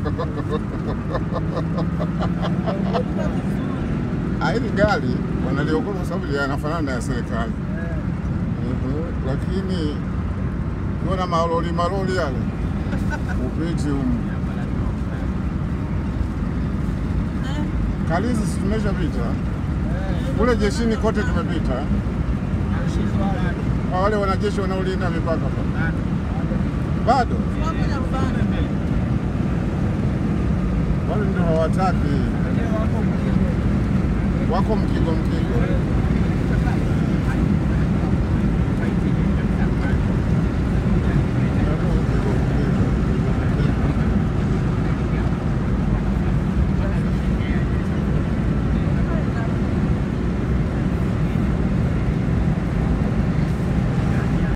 Ah, hili gari wanaliokota kwa sababu yanafanana na ya serikali. Mhm, Lakini unaona malori malori yale upiti humu Kalizi si tumeshapita kule jeshini kote tumepita. Kwa wale wanajeshi wanaolinda mipaka pa. bado wale ndio hawataki, wako mkigo mkigo.